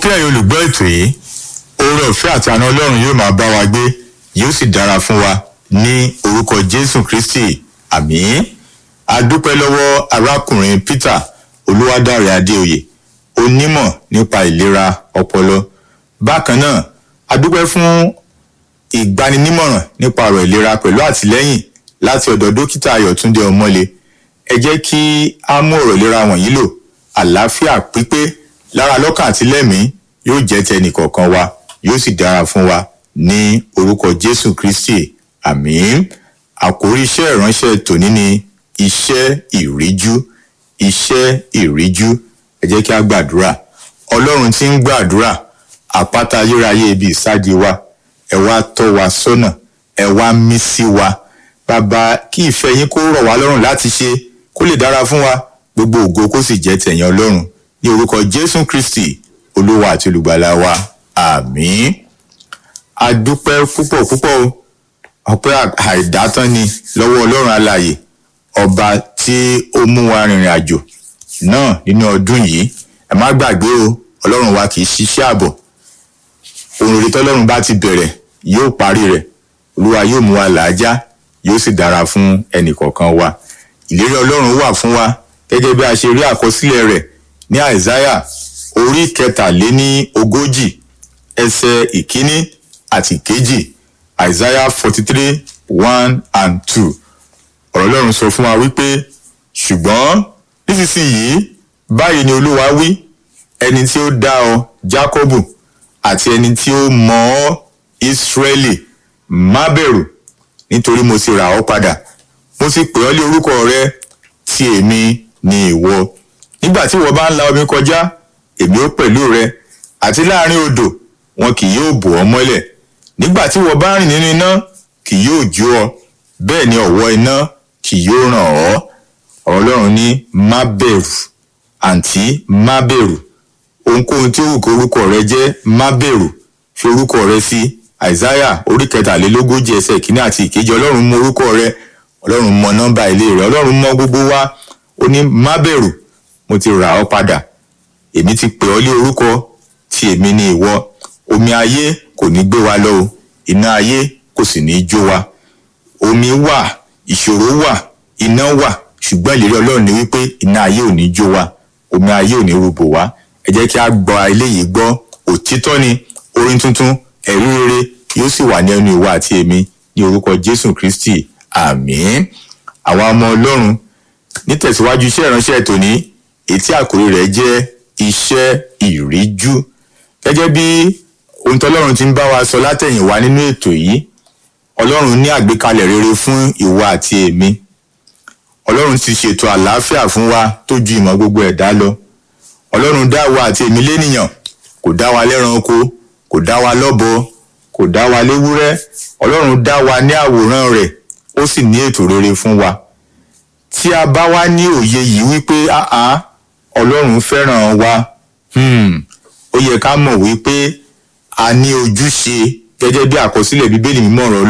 ẹ̀yin olùgbọ́ ètò yìí oore ọ̀fẹ́ àti àna ọlọ́run yóò máa bá wa gbé yóò sì dára fún wa ní orúkọ jésù kristi àmín adúpẹ́ lọ́wọ́ arákùnrin peter olúwadáre adéoyè onímọ̀ nípa ìlera ọpọlọ bákan náà adúpẹ́ fún ìgbaninímọ̀ràn nípa ọ̀rọ̀ ìlera pẹ̀lú àtìlẹ́yìn láti ọ̀dọ̀ dókítà ayọ̀túndé ọmọlé ẹ jẹ́ kí á mú ọ̀rọ̀ ìlera wọ̀nyí lò àlàáfíà pípé lára lọ́kàn àti lẹ́mìí yóò jẹ́ tẹnì kọ̀ọ̀kan wa yóò sì dára fún wa ní orúkọ jésù kristi àmín àkórí iṣẹ́ ìránṣẹ́ tòní ni iṣẹ́ ìríjú iṣẹ́ ìríjú ẹ jẹ́ kí á gbàdúrà ọlọ́run tí ń gbàdúrà àpáta ayérayé ibi ìsádi wa ẹ wá tọ́ wa sọ́nà ẹ wá mí sí wa bàbá kí ìfẹ́ yín kó rọ̀ wá lọ́rùn láti ṣe kó lè dára fún wa gbogbo ògo kó sì jẹ́ tẹ̀yìn ọlọ́run ní orúkọ jésù kristi olúwa àti olùgbàlà wa àmín adúpẹ́ púpọ̀ púpọ̀ o ọpẹ́ àìdátán ni lọ́wọ́ ọlọ́run alààyè ọba tí ó mú wa rìnrìn àjò náà nínú ọdún yìí ẹ má gbàgbé o ọlọ́run wa kì í ṣiṣẹ́ àbọ̀ ohun rere tọ́lọ́run bá ti bẹ̀rẹ̀ yóò parí rẹ̀ olúwa yóò mú wa làájá yóò sì dára fún ẹnì kọ̀ọ̀kan wa ìlérí ọlọ́run wà fún wa gẹ́gẹ́ bí a ṣe rí àkọsílẹ̀ rẹ̀ ní àìsáyà orí kẹtàléní ogójì ẹsẹ̀ ìkíní àti ìkejì àìsáyà forty three one and two ọ̀rọ̀ ọlọ́run sọ fún wa wípé ṣùgbọ́n nísinsìnyí báyìí ni olúwa wí ẹni tí ó dá ọ jákọ́bù àti ẹni tí ó mọ ọ ìsírẹ́lì má bẹ̀rù nítorí mo ti rà ọ́ padà mo ti pè ọ́ lé orúkọ rẹ tí èmi ni ìwọ nígbà tí ìwọ bá ń la omi kọjá èmi ó pẹ̀lú rẹ àti láàrin odò wọn kì yóò bò ọ́ mọ́lẹ̀ nígbà tí ìwọ bá rìn nínú iná kì yóò jó ọ bẹ́ẹ̀ ni ọ̀wọ́ iná kì yóò ràn ọ́ ọ̀rọ̀ ọlọ́run ní má bẹ̀rù àǹtí má bẹ̀rù ohunkóhun tí ó wù kó orúkọ rẹ jẹ́ má bẹ̀rù fi orúkọ rẹ sí àìsáyà orí kẹtàlélógójì ẹsẹ̀ ìkíní àti ìkejì ọlọ́run mọ orúkọ rẹ ọlọ́run mọ nọ́mbà ilé rẹ ọlọ́run mọ gbogbo wa ó ní má bẹ̀rù mo ti rà ọ́ padà èmi ti pè ọ́ lé orúkọ tí èmi ni ìwọ omi ayé kò ní gbé wa lọ o iná ayé kò sì ní jó wa omi wà ìṣòro wà iná wà ṣùgbọ́n ìlérí ọlọ́run ni wípé iná ayé ò ní jó wa omi ayé ò ní rúbò wá ẹ jẹ́ kí a gbọ́ eléyìí gbọ́ òtítọ́ ni orin tuntun ẹ̀rí rere yóò sì wà ní ẹnu ìwà àti èmi ní orúkọ jésù kristi àmín àwọn ọmọ ọlọ́run nítẹ̀síwájú iṣẹ́ ìránṣẹ́ tòní ètí àkórí rẹ̀ jẹ́ iṣẹ́ ìríjú gẹ́gẹ́ bí ohun tọ́lọ́run ti ń bá wa sọ látẹ̀yìnwá nínú ètò yìí ọlọ́run ní àgbékalẹ̀ rere fún ìwà àti èmi ọlọ́run ti ṣètò àlàáfíà fún wa tó ju ìmọ̀ gbogbo ẹ̀dá lọ ọlọ́run dá wa àti èmi lénìyàn kò dá wa lẹ́ranko kò dá wa lọ́bọ kò dá wa léwúrẹ́ ọlọ́run dá wa ní àwòrán rẹ̀ ó sì ní ètò rere fún wa tí a bá wá ní òye yìí wípé áá ọlọ́run fẹ́ràn wa ó yẹ ká mọ̀ wípé a ní ojúṣe gẹ́gẹ́ bí àkọsílẹ̀ bíbélì mímọ́ ọ̀rọ̀